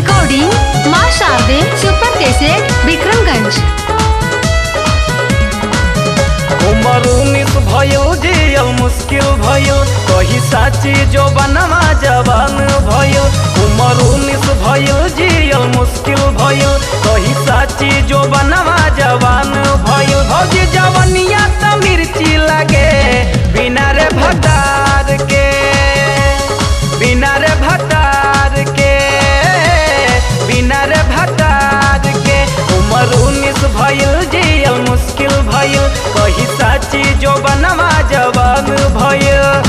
recording माँ Sharde super cassette Vikramganj उमर उन्नीस भयो जियल मुश्किल भयो कही साची जो बनवा जवान भयो उमर उन्नीस भयो जियल मुश्किल भयो कही साची जो बनवा जवान भयो भौजी जवनिया त मिर्ची लगे बिना रे भतार के बिना रे भतार के बिना रे भतार के उमर उन्नीस भइल जियल मुश्किल भइल कही साची जो बनवा जवान भइल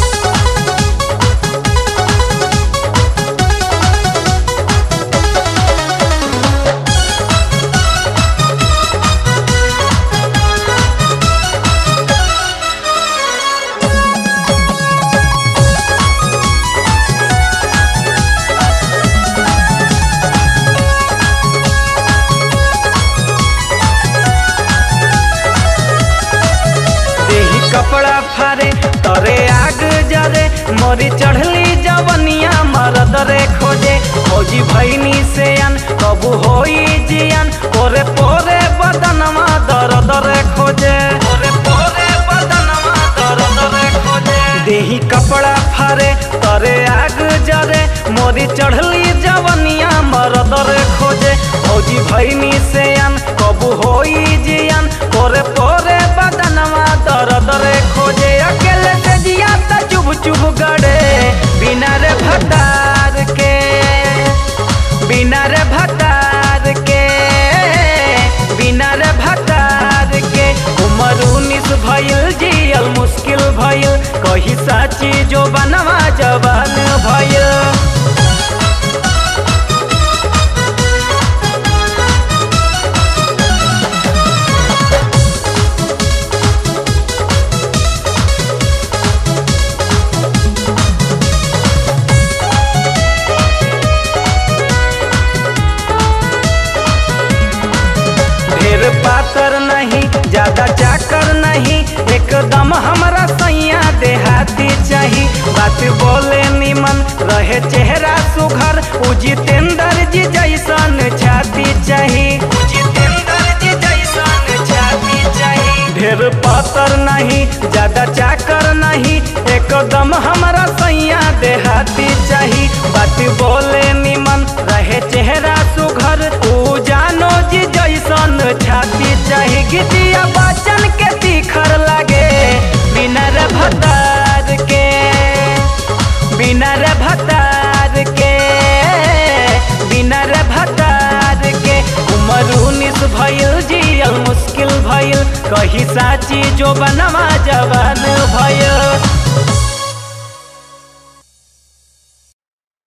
देही कपड़ा फारे तरे आग जरे मोरी चढ़ली जवनिया मरद रे खोजे फौजी भैनी से अन कबू होई जियन पोरे पोरे बदनमा दर्द रे खोजे पोरे पोरे बदनमा दर्द रे खोजे देही कपड़ा फारे तरे आग जरे मोरी चढ़ली जवनिया मरद रे खोजे फौजी भैनी से अन कबू होई जियन पोरे पोरे बदनवा दर्द रे खोजे अकेले से जिया त चुभ चुभ गड़े बिना रे भतार के बिना रे भतार के बिना रे भतार के उमर उन्नीस भइल जियल मुश्किल भइल कही साची जो बनवा जवान भइल ढेर पातर नहीं ज्यादा चाकर नहीं एकदम हमरा सैया देहाती चाही बात बोले निमन रहे चेहरा सुघर उ जितेंद्र जी जैसन छाती चाही उ जितेंद्र जी जैसन छाती चाही ढेर पातर नहीं ज्यादा चाकर नहीं एकदम हमरा सैया देहाती चाही बात बोले निमन रहे चेहरा सुघर उ जानो जी जैसन छाती चाही गिटिया बचन के तीखर लागे बिना रे भतार के बिना रे भतार के बिना रे भतार के उमर उन्नीस भइल जियल मुश्किल भइल कही साची जो बनवा जवान भइल